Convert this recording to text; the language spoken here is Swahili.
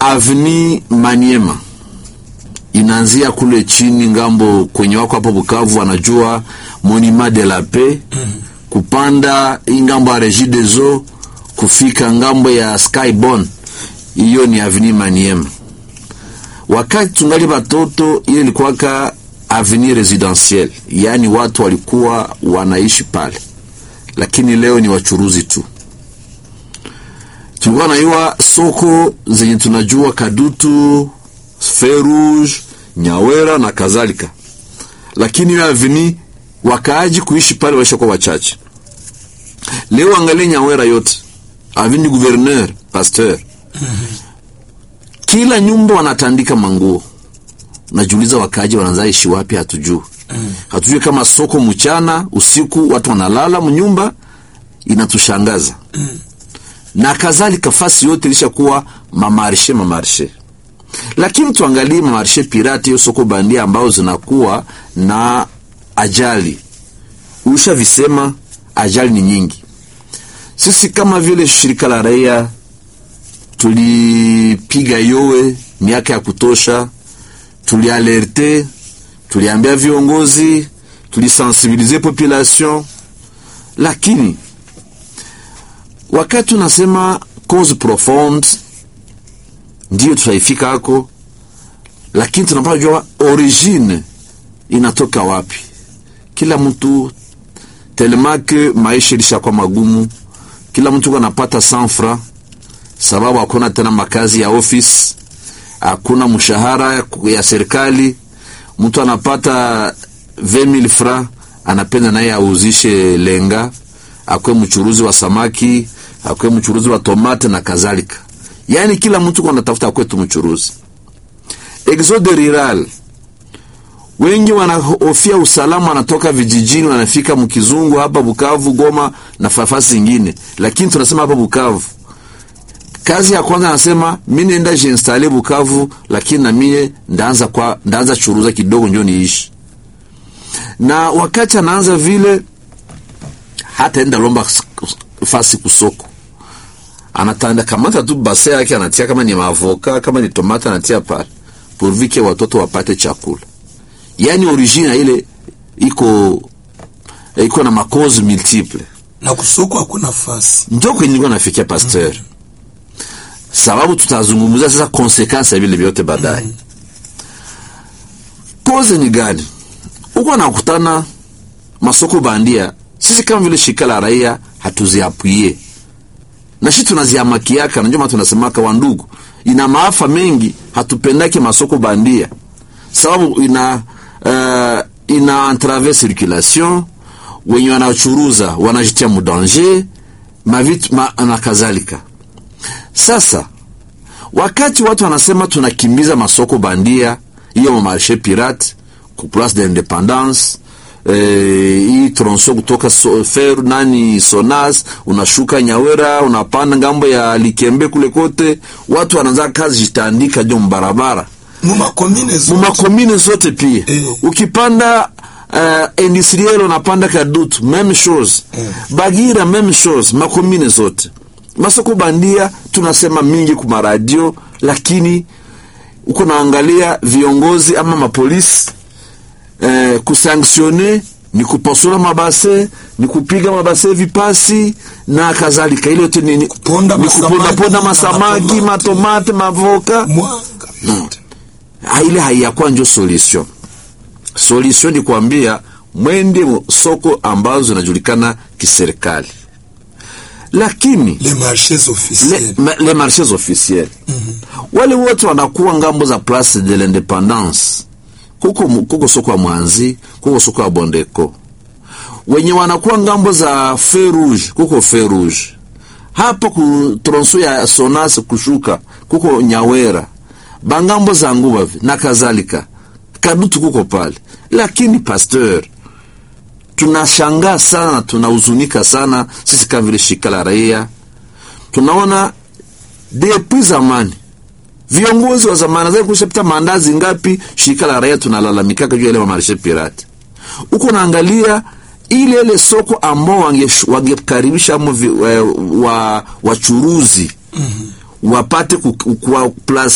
avni Maniema inaanzia kule chini ngambo kwenye wako hapo Bukavu, wanajua Monument de la Paix kupanda hii ngambo ya Regie des Eaux kufika ngambo ya Skyborn, hiyo ni avni Maniema. Wakati tungali batoto, ile ilikuwaka avni residentiel, yaani watu walikuwa wanaishi pale, lakini leo ni wachuruzi tu tulikuwa naiwa soko zenye tunajua Kadutu, Ferouge, Nyawera na kadhalika, lakini hiyo aveni wakaaji kuishi pale waisha kwa wachache. Leo angalia Nyawera yote aveni gouverneur pasteur, kila nyumba wanatandika manguo. Najiuliza wakaaji wanaanza ishi wapi? Hatujui, hatujui kama soko mchana usiku watu wanalala mnyumba, inatushangaza na kadhalika, fasi yote ilishakuwa mamarshe mamarshe, lakini tuangalie mamarshe pirate, hiyo soko bandia ambao zinakuwa na ajali. Ushavisema ajali ni nyingi. Sisi kama vile shirika la raia tulipiga yowe miaka ya kutosha, tulialerte, tuliambia viongozi, tulisensibilize population, lakini wakati unasema cause profonde ndiyo tutaifika hako, lakini tunapaswa jua origine inatoka wapi. Kila mtu telemake maisha ilishakuwa magumu, kila mtu anapata sanfra sababu hakuna tena makazi ya office, hakuna mshahara ya serikali. Mtu anapata 20000 francs, anapenda naye auzishe lenga, akwe mchuruzi wa samaki akwe mchuruzi wa tomate na kadhalika. Yaani kila mtu anatafuta kwetu mchuruzi. Exode rural, wengi wanahofia usalama, wanatoka vijijini wanafika mkizungu hapa Bukavu, Goma na nafasi zingine, lakini tunasema hapa Bukavu kazi ya kwanza anasema mimi nenda jinstale Bukavu, lakini na mie ndaanza kwa ndaanza churuza kidogo ndio niishi. Na wakati anaanza vile, hata enda lomba fasi kusoko anatanda kamata tu base yake anatia, kama ni mavoka kama ni tomata anatia pale pourvu watoto wapate chakula. Yani origine ile iko iko na makozi multiple na kusoko hakuna nafasi, ndio kwenye nilikuwa nafikia pasteur mm -hmm. Sababu tutazungumzia sasa konsekansi ya vile vyote baadaye. mm -hmm. Kozi ni gani? Uko nakutana masoko bandia, sisi kama vile shirika la raia hatuziapuie na shi tunaziamakiaka, najua maana tunasemaka wandugu, ina maafa mengi, hatupendake masoko bandia sababu ina uh, ina entrave circulation, wenye wanachuruza wanajitia mudanger mavitu ma, na kadhalika. Sasa wakati watu wanasema tunakimbiza masoko bandia, hiyo marshe pirate ku place de l'independance hii e, tronso kutoka so, fer nani Sonas unashuka Nyawera unapanda ngambo ya Likembe kule kote, watu wanaanza kazi jitandika jo mbarabara mumakomine zote, mumakomine zote pia Eh. ukipanda uh, industriel unapanda Kadutu meme chose Eh. Bagira meme chose, makomine zote masoko bandia tunasema mingi kuma radio, lakini uko naangalia viongozi ama mapolisi eh, kusanktione ni kupasula mabase ni kupiga mabase vipasi na kadhalika. Ile yote ni ni Kuponda ni masamaki, kupondaponda masamaki, matomate. matomate, mavoka mwanga no. Ha, ile haiyakuwa njo solution. Solution ni kuambia mwende mu soko ambazo zinajulikana kiserikali, lakini les marchés le, officiels ma, le marchés officiels wale wote wanakuwa ngambo za place de l'independance kuko, mu- kuko soko ya Mwanzi, kuko soko ya Bondeko, wenye wanakuwa ngambo za feu rouge, kuko feu rouge hapa ku tronso ya Sonas kushuka kuko Nyawera, bangambo za Ngubavi na kadhalika, Kadutu kuko pale. Lakini pasteur, tunashangaa sana, tunahuzunika sana sisi kama vile shirika la raia, tunaona depuis zamani viongozi wa zamani zai kushapita mandazi ngapi, shirika la raia tunalalamikaka juu ya ile mamarshe pirate. Uko naangalia ile ile soko ambao wange- wangekaribisha amo vi- wa- wa- wachuruzi wapate ku- ku- kuwa place